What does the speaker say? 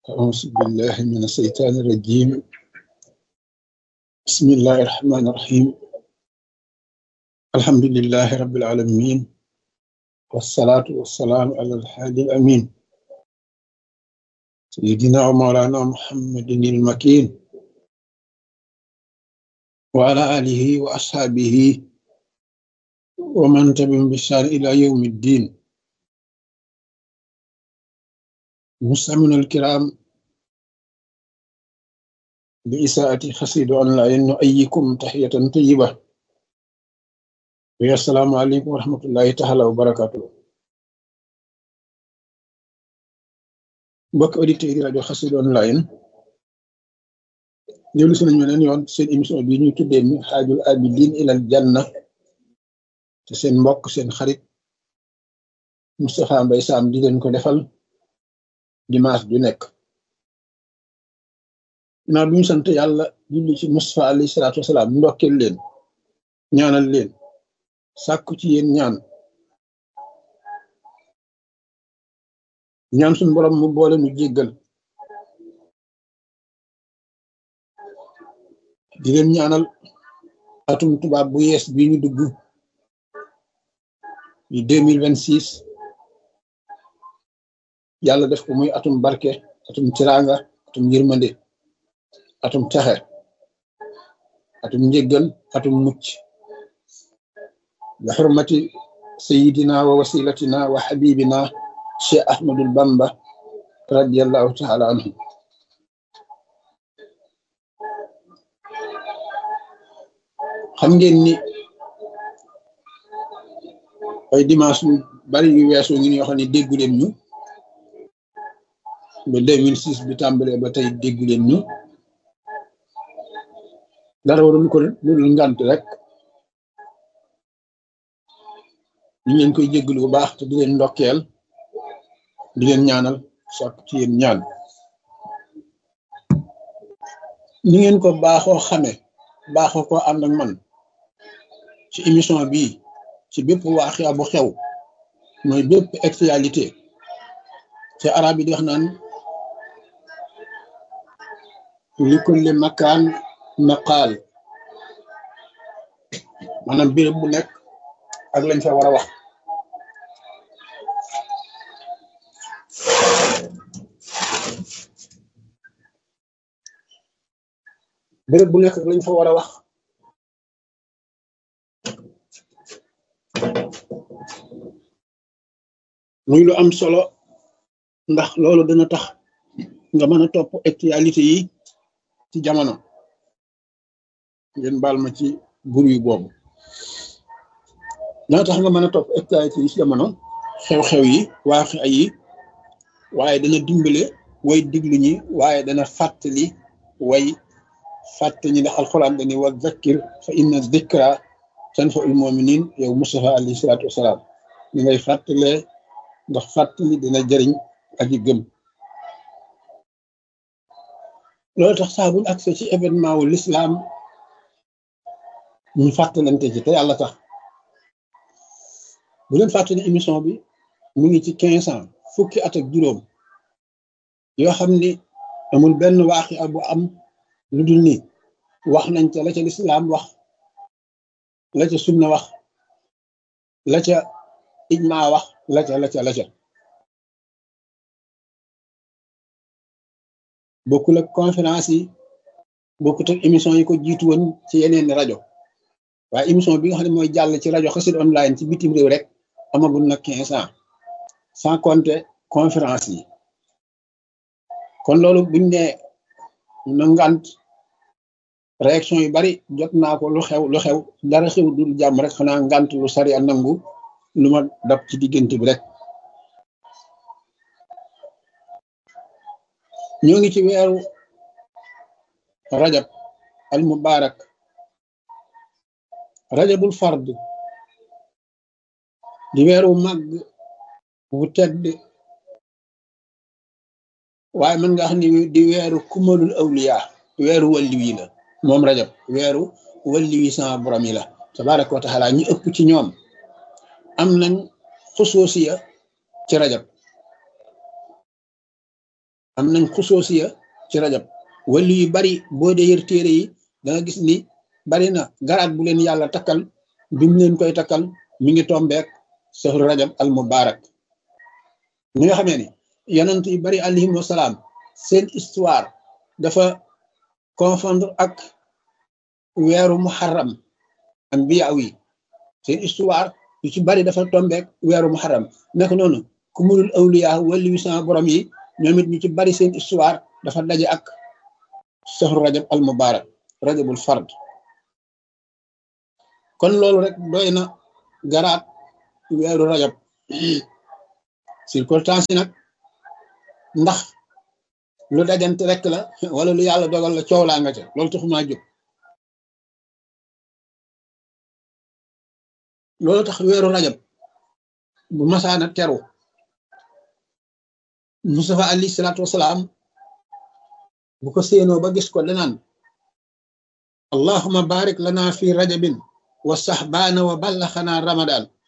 أعوذ بالله من الشيطان الرجيم بسم الله الرحمن الرحيم الحمد لله رب العالمين والصلاة والسلام على الحادي الأمين سيدنا ومولانا محمد المكين وعلى آله وأصحابه ومن تبعهم بإحسان إلى يوم الدين مستمعينا الكرام بإساءة خسيد أونلاين نؤيكم تحية طيبة ويا السلام عليكم ورحمة الله تعالى وبركاته mbokk auditeurs yi rajo Xassida online dellu si nañu leen yoon seen émission bi ñu tuddee mi xaajul abidin ilal janna te seen mbokk seen xarit Moustapha Mbaye Sam di leen ko defal dimanche du nekk naa duñu sant yàlla julli ci Moustapha alayhi salaatu wasalaam ndokkeel leen ñaanal leen sàkku ci yéen ñaan ñaan suñu borom mu boole nu jéggal di leen ñaanal atum tubaab bu yees bi ñu dugg di deux mille vingt six yàlla def ko muy atum barke atum tiraanga atum yërmande atum texe atum njéggal atum mucc bi xurmati sayidina wa wasilatina wa xabibina cheikh ahmadul bamba radiallahu taala anhu xam ngeen ni ay dimanche yu bari yu weesu ngi yoo xam ne déggu leen ñu ba 2006 bi tàmbalee ba tey déggu leen ñu dara warul ko lu dul ngant rek ñu leen koy jéggalu bu baax te di leen ndokkeel di leen ñaanal sàkk ci yéen ñaan ni ngeen ko baaxoo xame baaxoo ko ànd ak man ci émission bii ci bépp waaxia bu xew mooy bépp actualité te arab yi di wax naan li kulli makaan maqaal maanaam béréb bu nekk ak lañ fa war a wax béréb bu nekk ak lañ fa war a wax muy lu am solo ndax loolu dana tax nga mën a topp actualité yi ci jamono ngeen baal ma ci bur yu boobu dana tax nga mën a topp actualité yi ci jamono xew-xew yi waaxe ay yi waaye dana dimbale way diglu ñi waaye dana fàttali way fàtte ñi ndax alxuraan dani wa zakkir fa inna zikra tanfa'ul mu'minin yow Mustafa alayhi salaatu wasalaam ñi ngay fàttalee ndax fàttali dina jëriñ aji gëm loolu tax saa buñ accès ci événement wu l'islam ñu fàttalante ci te yàlla tax bu leen fàttali émission bi mu ngi ci quinze ans fukki at ak juróom yoo xam ni amul benn waaxi bu am lu dul ni wax nañ ca la ca lislaam wax la ca sunna wax la ca ijma wax la ca la ca la ca bokkul ak conférence yi bokkut ak émission yi ko jiitu woon ci yeneen rajo waaye émission bi nga xam ne mooy jàll ci rajo Xassida online ci bitim réew rek amagul na quinze ans sans compter conférence yi kon loolu buñ ne na ngant réaction yu bari jot naa ko lu xew lu xew dara xew dul jàmm rek xanaa ngant lu sari a nangu lu ma dab ci diggante bi rek ñoo ngi ci weeru rajab al mubarak rajabul fard di weeru màgg bu tedd waaye mën nga xam ni di weeru kumalul awliya weeru walli wi la moom rajab weeru walli wi sama borom yi la tabaraka wa taala ñu ëpp ci ñoom am nañ xusoosiya ci rajab am nañ xusoosiya ci rajab wali yu bari boo dee yër téere yi da nga gis ni bari na garaat bu leen yàlla takkal bi mu leen koy takkal mi ngi tombeek sahru rajab al mubarak mi nga xamee ni yonent yu bari alayhim wasalaam seen histoire dafa confondre ak weeru muharram anbiyaaw yi seen histoire yu ci bari dafa tombeek weeru muharram nekk noonu ku mulul awliya wali wi sama borom yi ñoom it ñu ci bari seen histoire dafa daje ak sahru rajab al mubarak rajabul fard kon loolu rek doy na garaat weeru rajab circonstance yi nag ndax lu dajante rek la wala lu yàlla dogal la coow laa nga ca loolu taxumaa jóg loolu tax weeru rajab bu masaana teru Mustafa alayhi salaatu wasalaam bu ko séenoo ba gis ko danaan allahuma barik lana fi rajabin wa saxbaana wa ballaxana ramadan